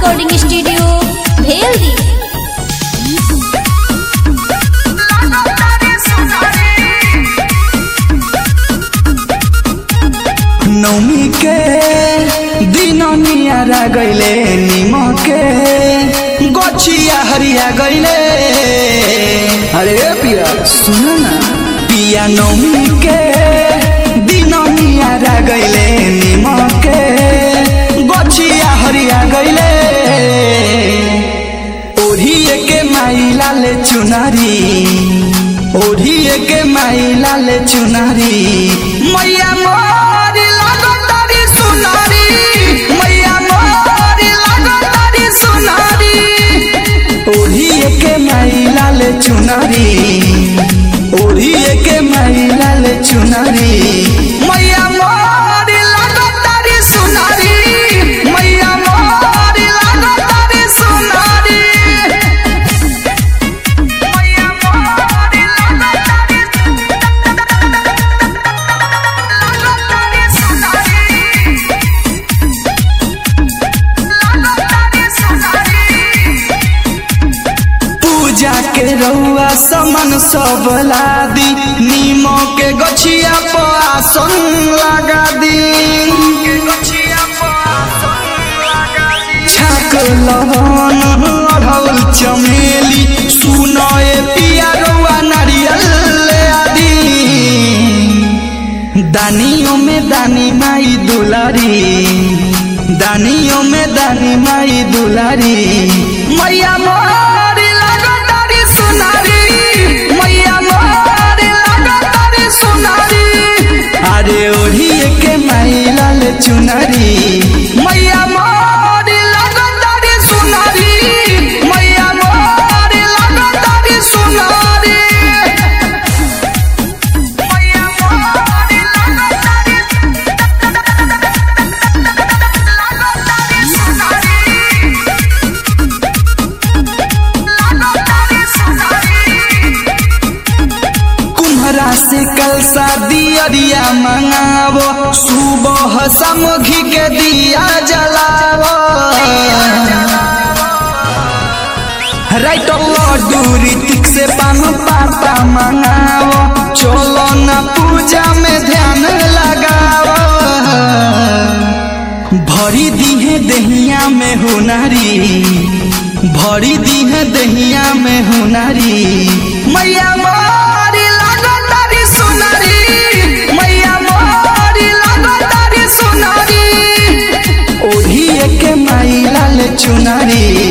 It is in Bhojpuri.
रिकॉर्डिंग स्टूडियो भेल्दी नौमी के दिन नियारा गैले निमके गछिया हरिया गैले अरे पिया सुन ना पिया नौमी के दिन नियारा गैले निमके गछिया हरिया गैले ओढ़िए के माई लाले चुनारी ओढ़िए के माई लाले चुनारी मैया मोरी लागो तारी सुनारी मैया मोरी लागो तारी सुनारी ओढ़िए के माई लाले चुनारी ओढ़िए के माई लाले चुनारी मैया मोरी लागो तारी सुनारी मैया मोरी लागो तारी सुनारी पूजा के रउआ समन सब लादी नीमो के गछिया पर आसन लगा दी छाक लहन अढ़ौल चमेली सुनए पिया रउआ नारियल ले आदी दानियों में दानी माई दुलारी दानियों में दानी माई दुलारी मैया मोरी लागो तारी सुनारी मैया मोरी लागो तारी सुनारी अरे ओढ़िए के माई लाल चुनारी मैया मोरी लागो तारी सुनारी मैया मोरी लागो तारी सुनारी कुम्हरा से कल शादी अरिया मंगावो सुबह समघी के दिया जलावो राइट लड्डू ऋतिक से पान पाता मंगावो चलो न पूजा में ध्यान लगावो भरी दीहे दहिया में हुनारी भरी दीहे दहिया में हुनारी मैया मोरी लागो तारी सुनारी मैया मोरी लागो तारी सुनारी ओढ़िए के माई लाल चुनारी